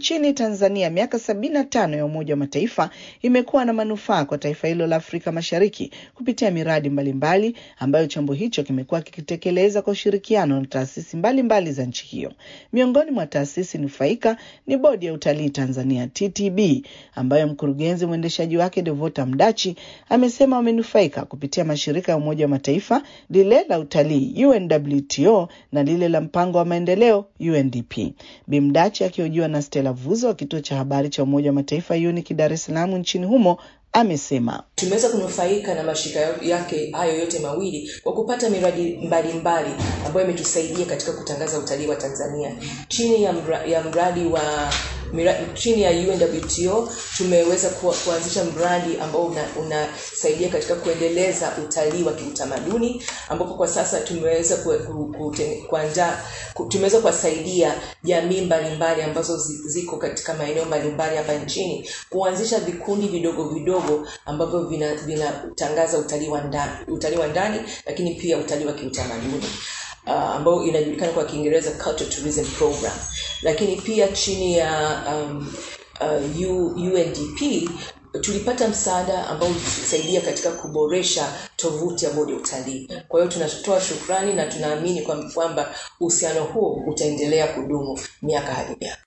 Nchini Tanzania, miaka sabini na tano ya Umoja wa Mataifa imekuwa na manufaa kwa taifa hilo la Afrika Mashariki kupitia miradi mbalimbali mbali, ambayo chombo hicho kimekuwa kikitekeleza kwa ushirikiano na taasisi mbalimbali za nchi hiyo. Miongoni mwa taasisi nufaika ni Bodi ya Utalii Tanzania TTB, ambayo mkurugenzi mwendeshaji wake Devota Mdachi amesema wamenufaika kupitia mashirika ya Umoja wa Mataifa, lile la utalii UNWTO na lile la mpango wa maendeleo UNDP. Bimdachi akihojiwa na Stella Vuzo wa kituo cha habari cha Umoja wa Mataifa UNIC Dar es Salaam nchini humo amesema tumeweza kunufaika na mashirika yake hayo yote mawili kwa kupata miradi mbalimbali ambayo imetusaidia katika kutangaza utalii wa Tanzania chini ya, mra, ya mradi wa mira, chini ya UNWTO tumeweza ku, kuanzisha mradi ambao unasaidia una katika kuendeleza utalii wa kiutamaduni ambapo kwa sasa tumeweza kuandaa ku, tumeweza kuwasaidia jamii mbalimbali ambazo ziko katika maeneo mbalimbali hapa nchini kuanzisha vikundi vidogo vidogo ambavyo vinatangaza vina utalii wa ndani utalii wa ndani lakini pia utalii wa kiutamaduni uh, ambayo inajulikana kwa Kiingereza Cultural Tourism Program, lakini pia chini ya um, uh, UNDP tulipata msaada ambao ulitusaidia katika kuboresha tovuti ya bodi ya utalii. Kwa hiyo tunatoa shukrani na tunaamini kwamba uhusiano huo utaendelea kudumu miaka hadi miaka.